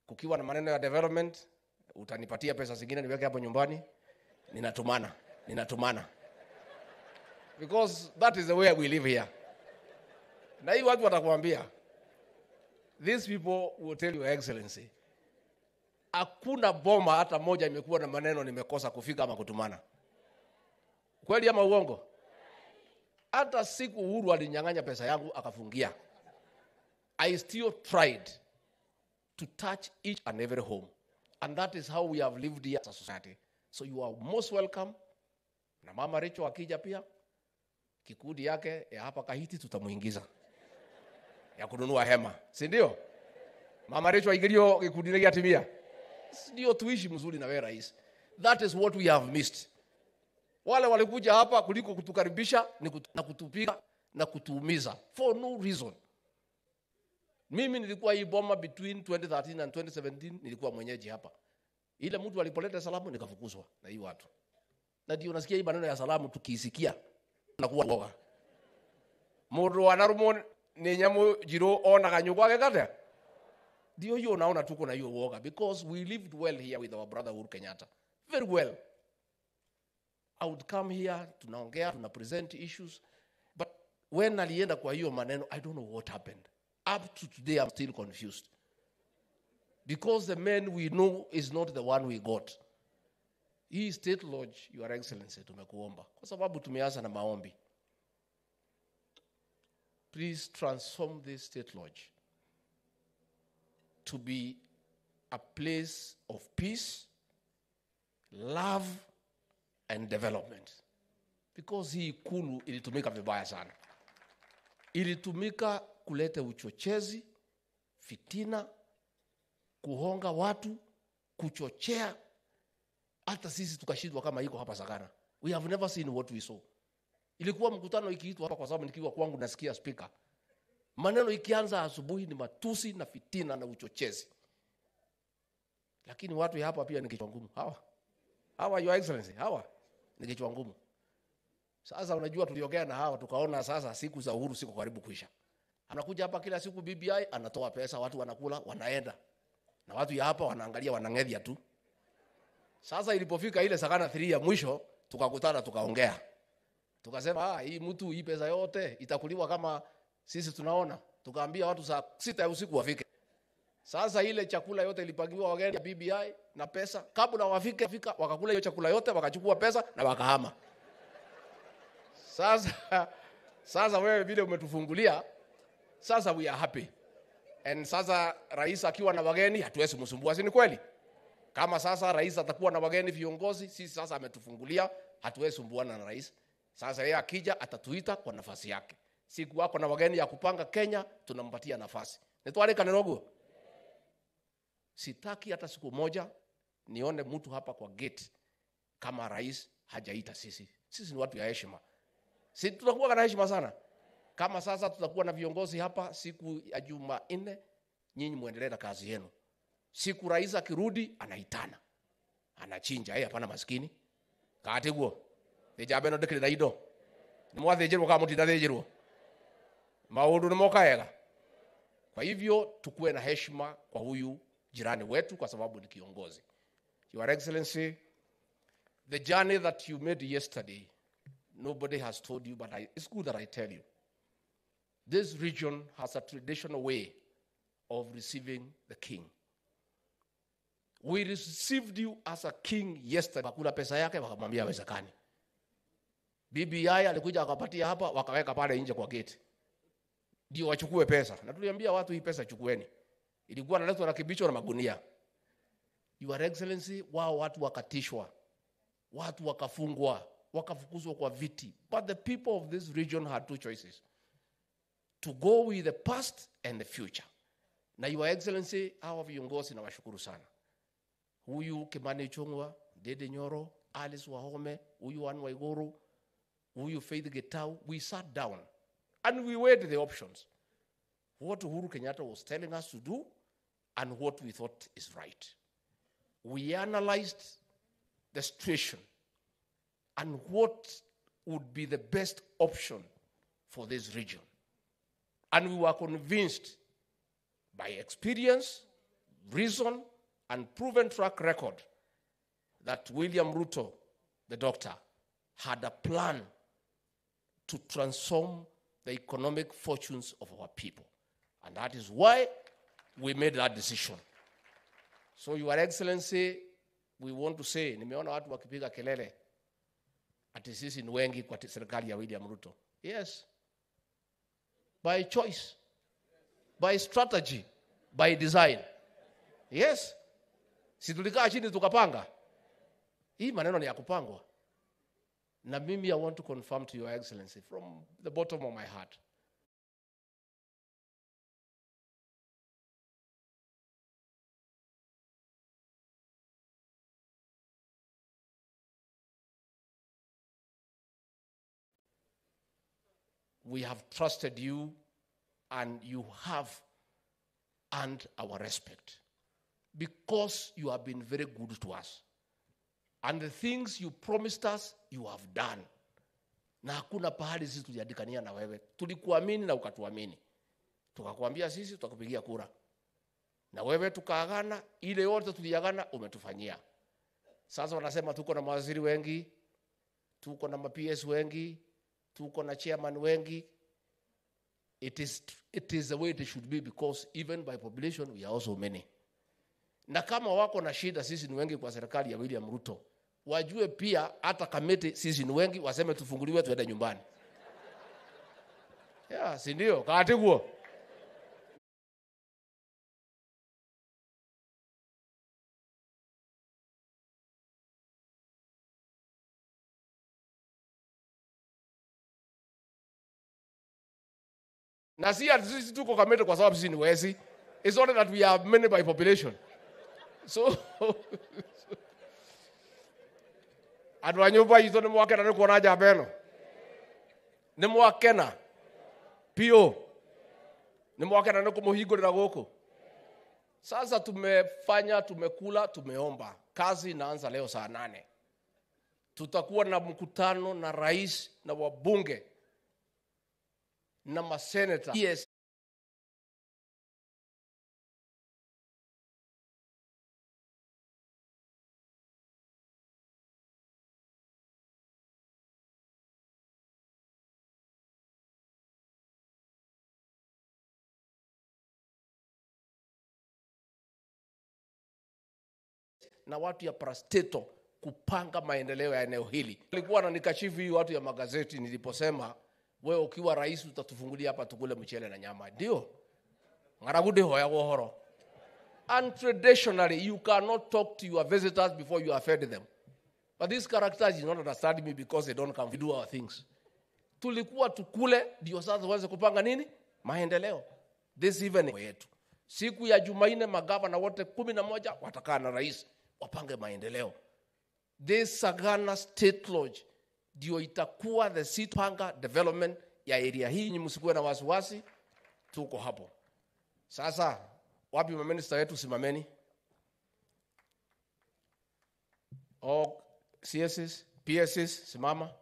kukiwa na maneno ya development utanipatia pesa zingine niweke hapo nyumbani ninatumana ninatumana because that is the way we live here na hii watu watakuambia these people will tell your excellency hakuna boma hata moja imekuwa na maneno nimekosa kufika ama kutumana kweli ama uongo hata siku uhuru alinyang'anya pesa yangu akafungia i still tried to touch each and every home and that is how we have lived here as a society so you are most welcome na mama Rachel akija pia kikundi yake ya hapa Kahiti tutamuingiza ya kununua hema si ndio mama Rachel aingirio gikundi gĩa atimia ndio tuishi mzuri na wewe rais that is what we have missed wale walikuja hapa kuliko kutukaribisha ni kutu, na kutupiga na kutuumiza for no reason mimi nilikuwa hii boma between 2013 and 2017 nilikuwa mwenyeji hapa ile mtu alipoleta salamu nikafukuzwa na hii watu na ndio nasikia hii maneno ya salamu tukiisikia nakuwa woga mundu wanarumo ni nyamu jiro onaga nyugwa gekate ndio hiyo unaona tuko na hiyo woga because we lived well here with our brother Uhuru Kenyatta very well I would come here tunaongea tuna present issues but when alienda kwa hiyo maneno I don't know what happened up to today I'm still confused because the man we know is not the one we got hii state lodge your excellency tumekuomba kwa sababu tumeanza na maombi please transform this state lodge to be a place of peace love and development because hii ikulu ilitumika vibaya sana ilitumika kuleta uchochezi fitina kuhonga watu kuchochea hata sisi tukashindwa kama iko hapa Sagana. We have never seen what we saw. Ilikuwa mkutano ikiitwa hapa, kwa sababu nikiwa kwangu nasikia speaker, maneno ikianza asubuhi ni matusi na fitina na uchochezi, lakini watu ya hapa pia ni kichwa ngumu. Hawa hawa, your excellency, hawa ni kichwa ngumu. Sasa unajua, tuliongea na hawa tukaona sasa siku za uhuru siko karibu kuisha. Anakuja hapa kila siku BBI, anatoa pesa, watu wanakula, wanaenda na watu ya hapa wanaangalia, wanang'edhia tu. Sasa ilipofika ile Sagana 3 ya mwisho, tukakutana tukaongea, tukasema ah, hii mtu hii pesa yote itakuliwa kama sisi tunaona. Tukaambia watu saa sita ya usiku wafike. Sasa ile chakula yote ilipangiwa wageni ya BBI na pesa, kabla wafike fika, wakakula hiyo chakula yote, wakachukua pesa na wakahama. Sasa sasa wewe vile umetufungulia, sasa we are happy and sasa rais akiwa na wageni hatuwezi msumbua, si ni kweli? Kama sasa rais atakuwa na wageni viongozi, sisi sasa ametufungulia, hatuwezi sumbuana na rais. Sasa yeye akija atatuita kwa nafasi yake. Siku wako na wageni ya kupanga Kenya, tunampatia nafasi. Nitwale noguo. Sitaki hata siku moja nione mtu hapa kwa gate kama rais hajaita sisi. Sisi ni watu ya heshima. Si tutakuwa na heshima sana. Kama sasa tutakuwa na viongozi hapa siku ya Jumanne, nyinyi muendelee na kazi yenu. Siku rais akirudi anaitana, anachinja yeye, hapana maskini katiguo thijabe no ndikirira indo nimwathĩnjĩrwo kama mũtinathĩnjĩrwo maũndũ nĩ moka wega kwa hivyo tukuwe na heshima kwa huyu jirani wetu kwa sababu ni kiongozi your excellency the journey that you made yesterday nobody has told you but I, it's good that i tell you this region has a traditional way of receiving the king we received you as a king yesterday. Wakula pesa yake wakamwambia hawezekani. BBI alikuja akapatia hapa, wakaweka pale nje kwa gate, ndio wachukue pesa, na tuliambia watu hii pesa chukueni. Ilikuwa naletwa na kibicho na magunia. Your Excellency, wao watu wakatishwa, watu wakafungwa, wakafukuzwa kwa viti, but the people of this region had two choices to go with the past and the future. Na Your Excellency, hawa viongozi nawashukuru sana huyu Kimani Ichung'wa, Dede Nyoro, Alice Wahome, huyu Anne Waiguru, huyu Faith Getau, we sat down and we weighed the options. What Uhuru Kenyatta was telling us to do and what we thought is right. We analyzed the situation and what would be the best option for this region. And we were convinced by experience, reason and proven track record that William Ruto, the doctor, had a plan to transform the economic fortunes of our people. And that is why we made that decision. So, Your Excellency, we want to say, nimeona watu wakipiga kelele ati sisi ni wengi kwa serikali ya William Ruto. Yes, by choice, by strategy, by design. Yes, si tulikaa chini tukapanga. Hii maneno ni ya kupangwa. Na mimi I want to confirm to your excellency from the bottom of my heart. We have trusted you and you have earned our respect because you have been very good to us. And the things you promised us, you have done. Na hakuna pahali sisi tuliandikania na wewe. Tulikuamini na ukatuamini. Tukakwambia sisi tutakupigia kura. Na wewe tukaagana, ile yote tuliagana umetufanyia. Sasa wanasema tuko na mawaziri wengi, tuko na ma-PS wengi, tuko na chairman wengi. It is, it is the way it should be because even by population we are also many. Na kama wako na shida, sisi ni wengi kwa serikali ya William Ruto, wajue pia hata kamiti sisi ni wengi, waseme tufunguliwe tuende nyumbani. Yeah, si ndio? Kaatiguo. na si ati sisi tuko kamete kwa sababu sisi ni wezi. It's only that we are many by population. So andå a nyå mba itå nä mwakena nä kuona njamba ä no nä mwakena piå nä mwakena nä kå må hingå rä ra gå kå sasa tumefanya tumekula tumeomba kazi inaanza leo saa nane tutakuwa na mkutano na rais na wabunge na maseneta yes. na watu ya Prasteto kupanga maendeleo ya eneo hili. Nilikuwa na nikashifu hii watu ya magazeti niliposema wewe ukiwa rais utatufungulia hapa tukule mchele na nyama. Ndio ng'aragu ndihoyagwo horo and traditionally you cannot talk to your visitors before you have fed them but these characters do not understand me because they don't come we do our things tulikuwa tukule ndio sasa waweze kupanga nini maendeleo this evening yetu siku ya jumanne magavana wote kumi na moja watakaa na rais wapange maendeleo this sagana state lodge ndio itakuwa the seat panga development ya area hii nyi msikuwe na wasiwasi tuko hapo sasa wapi maminista wetu simameni o css pss simama